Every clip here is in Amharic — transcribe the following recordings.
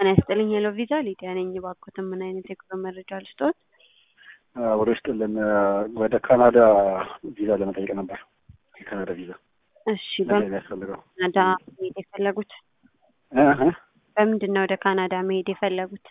ጤና ይስጥልኝ ሄሎ ቪዛ ሊዲያ ነኝ። እባክዎትን ምን አይነት የጉዞ መረጃ ልስጥዎት? ወደ ውስጥልን ወደ ካናዳ ቪዛ ለመጠየቅ ነበር። የካናዳ ቪዛ እሺ፣ ምንድን ነው የሚያስፈልገው? በካናዳ መሄድ የፈለጉት እህ በምንድን ነው ወደ ካናዳ መሄድ የፈለጉት?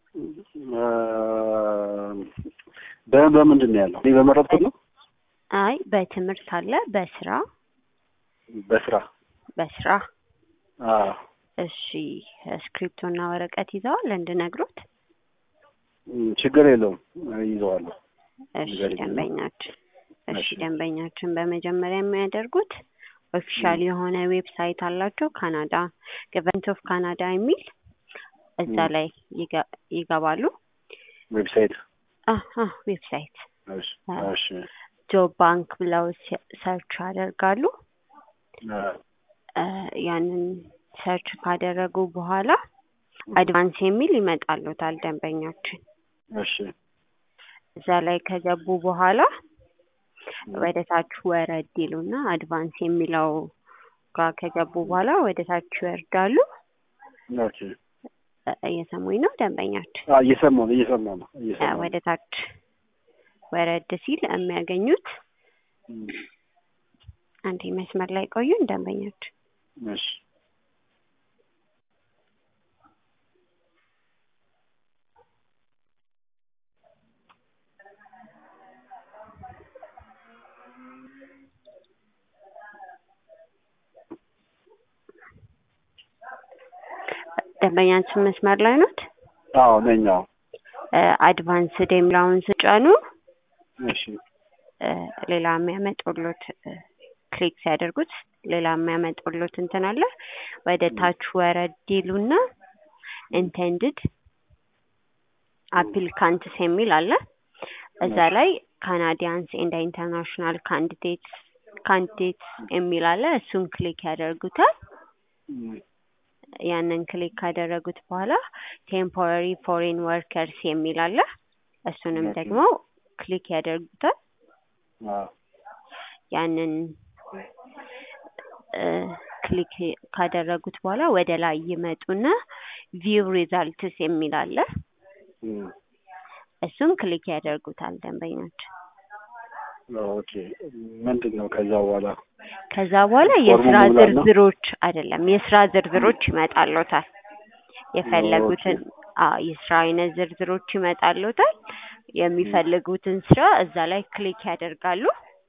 በ- በምንድን ነው ያለው? እኔ በመረጥኩት ነው። አይ በትምህርት አለ፣ በስራ በስራ በስራ አዎ። እሺ፣ ስክሪፕቶና ወረቀት ይዘዋል እንድነግሮት? ም፣ ችግር የለውም ይዘዋለሁ። እሺ ንገሪኝ። ደንበኛችን እሺ እሺ። ደንበኛችን በመጀመሪያ የሚያደርጉት ኦፊሻል የሆነ ዌብሳይት አላቸው ካናዳ ገቨርንመንት ኦፍ ካናዳ የሚል እዛ ም። ላይ ይገ- ይገባሉ። ዌብሳይት አህ አህ ዌብሳይት እሺ፣ አዎ። እሺ፣ ጆብ ባንክ ብለው ሲ- ሰርች ያደርጋሉ። አ፣ እ፣ ያንን ሰርች ካደረጉ በኋላ አድቫንስ የሚል ይመጣሉታል ደንበኛችን። እሺ፣ እዛ ላይ ከገቡ በኋላ ወደ ታች ወረድ ይሉና አድቫንስ የሚለው ጋር ከገቡ በኋላ ወደ ታች ይወርዳሉ። ኦኬ። እ፣ እየሰሙኝ ነው ደንበኛችን? አ፣ እየሰማሁ ነው እየሰማሁ ነው እ፣ እየሰማሁ ነው። ወደ ታች ወረድ ሲል የሚያገኙት ም፣ አንዴ መስመር ላይ ቆዩን ደንበኛችን። እሺ፣ ደንበኛችን መስመር ላይ ኖት? አዎ ነኝ። አዎ። አድቫንስድ የሚለውን ስጫኑ እሺ፣ እ፣ ሌላ የሚያመጡሎት እ፣ ክሊክ ሲያደርጉት ሌላ የሚያመጡሎት እንትን አለ። ወደ ታች ወረድ ይሉና ኢንቴንድድ አፕሊካንትስ የሚል አለ። እዛ ላይ ካናዲያንስ ኤንድ ኢንተርናሽናል ካንዲዴትስ ካንዲዴትስ የሚል አለ። እሱን ክሊክ ያደርጉታል። ም፣ ያንን ክሊክ ካደረጉት በኋላ ቴምፖራሪ ፎሬን ወርከርስ የሚል አለ። እሱንም ኦኬ። ደግሞ ክሊክ ያደርጉታል። አዎ። ያንን እ፣ ክሊክ ካደረጉት በኋላ ወደ ላይ ይመጡና ቪው ሪዛልትስ የሚል አለ። ም፣ እሱን ክሊክ ያደርጉታል ደንበኞች። ኦኬ። ምንድን ነው ከዛ በኋላ? ከዛ በኋላ ፎርሙ የስራ መሙላት ነው? ዝርዝሮች አይደለም የስራ ዝርዝሮች ይመጣሎታል። የፈለጉትን አዎ የስራ አይነት ዝርዝሮች ይመጣሎታል። የሚፈልጉትን ስራ እዛ ላይ ክሊክ ያደርጋሉ።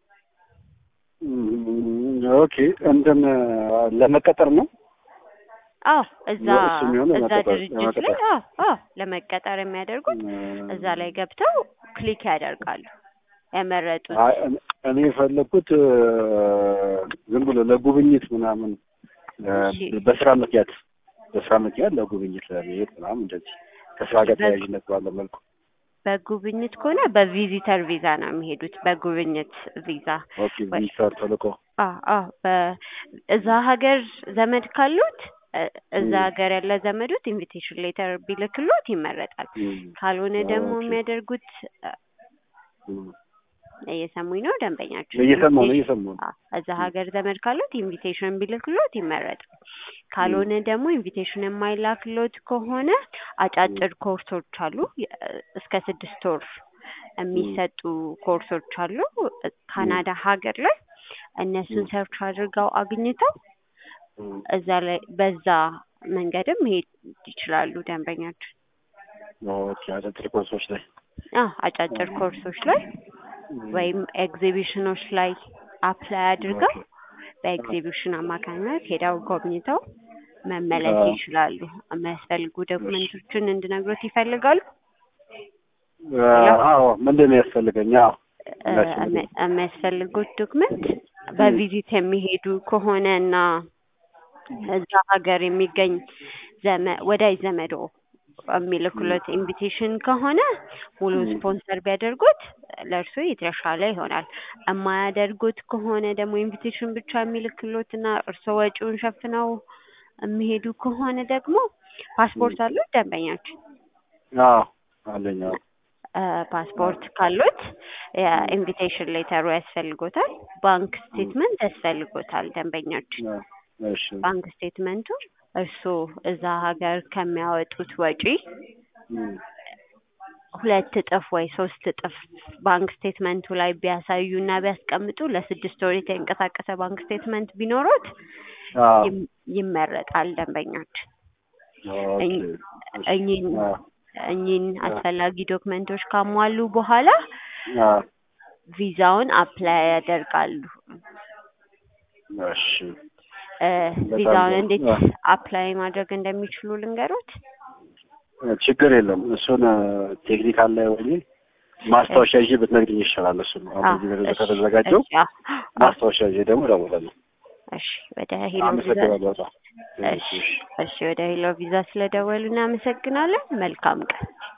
ም፣ ኦኬ። እንትን ለመቀጠር ነው? አዎ እዛ እሱ የሚሆነው እዛ ለመቀጠር- ድርጅት ላይ ለመቀጠር። አዎ አዎ ለመቀጠር የሚያደርጉት ም፣ እዛ ላይ ገብተው ክሊክ ያደርጋሉ የመረጡት አይ፣ እኔ- እኔ የፈለኩት እ፣ ዝም ብሎ ለጉብኝት ምናምን እ፣ እሺ። በስራ ምክንያት በስራ ምክንያት ለጉብኝት ለመሄድ ምናምን እንደዚህ ከስራ ጋር በ- ተያያዥነት ባለው መልኩ በጉብኝት ከሆነ በቪዚተር ቪዛ ነው የሚሄዱት። በጉብኝት ቪዛ ኦኬ። ቪዚተር ተልኮ አ አ በእዛ ሀገር ዘመድ ካሉት እ፣ እዛ ም። ሀገር ያለ ዘመዶት ኢንቪቴሽን ሌተር ቢልክሎት ይመረጣል። ም፣ ካልሆነ ደግሞ ኦኬ። የሚያደርጉት እ፣ ም። እየሰሙኝ ነው ደንበኛቸው? እየሰማሁ ነው እየሰማሁ ነው። አ፣ እዛ ሀገር ዘመድ ካሉት ኢንቪቴሽን ቢልክሎት ይመረጣል። ካልሆነ ደግሞ ኢንቪቴሽን የማይላክሎት ከሆነ አጫጭር ኮርሶች አሉ የ- እስከ ስድስት ወር የሚሰጡ ኮርሶች አሉ ካናዳ ሀገር ላይ እነሱን ም። ሰርች አድርገው አግኝተው ም፣ እዛ ላይ በዛ መንገድም መሄድ ይችላሉ ደንበኛችን። ኦኬ። አጫጭር ኮርሶች ላይ አዎ አጫጭር ኮርሶች ላይ ም፣ ወይም ኤግዚቢሽኖች ላይ አፕላይ አድርገው ኦኬ። በኤግዚቢሽን አማካኝነት ሄደው ጎብኝተው መመለስ አዎ። ይችላሉ። የሚያስፈልጉ ዶክመንቶችን እንድነግሮት ይፈልጋሉ? እ፣ አዎ። ምንድን ነው ያስፈልገኝ? አዎ እ፣ የሚያስፈልገኝ የሚ- የሚያስፈልጉት ዶክመንት በቪዚት የሚሄዱ ከሆነ እና እዛ ሀገር የሚገኝ ዘመ ወዳጅ ዘመዶ የሚልኩለት ኢንቪቴሽን ከሆነ ሙሉ ም። ስፖንሰር ቢያደርጉት ለእርሱ የተሻለ ይሆናል። የማያደርጉት ከሆነ ደግሞ ኢንቪቴሽን ብቻ የሚልክሎት እና እርስዎ ወጪውን ሸፍነው የሚሄዱ ከሆነ ደግሞ ፓስፖርት አሉት ደንበኛችን? አዎ አለኝ። አዎ ፓስፖርት ካሉት የኢንቪቴሽን ሌተሩ ያስፈልጎታል። ባንክ ስቴትመንት ያስፈልጎታል ደንበኛችን። እሺ ባንክ ስቴትመንቱ እርስዎ እዛ ሀገር ከሚያወጡት ወጪ እም፣ ሁለት እጥፍ ወይ ሶስት እጥፍ ባንክ ስቴትመንቱ ላይ ቢያሳዩ እና ቢያስቀምጡ ለስድስት ወር የተንቀሳቀሰ ባንክ ስቴትመንት ቢኖሮት አዎ፣ ይም- ይመረጣል ደንበኛችን። ኦኬ፣ እኝ- እሺ፣ እኚህን አዎ፣ እኚህን አዎ። አስፈላጊ ዶክመንቶች ካሟሉ በኋላ አዎ፣ ቪዛውን አፕላይ ያደርጋሉ። እሺ፣ እ፣ በጣም ቪዛውን ጥሩ። እንዴት አዎ። አፕላይ ማድረግ እንደሚችሉ ልንገሮት። ችግር የለም። እሱን ቴክኒካል ላይ ወይ ማስታወሻ ይዤ ብትነግሪኝ ይሻላል። እሱ ነው አሁን በዚህ ደረጃ ከተዘጋጀው እሺ፣ አዎ፣ አዎ። ማስታወሻ ይዤ ደግሞ እደውላለሁ። እሺ ወደ ሄሎ ቪዛ አመሰግናለሁ በጣም። እሺ እሺ ወደ ሄሎ ቪዛ ስለደወሉ እናመሰግናለን። መልካም ቀን።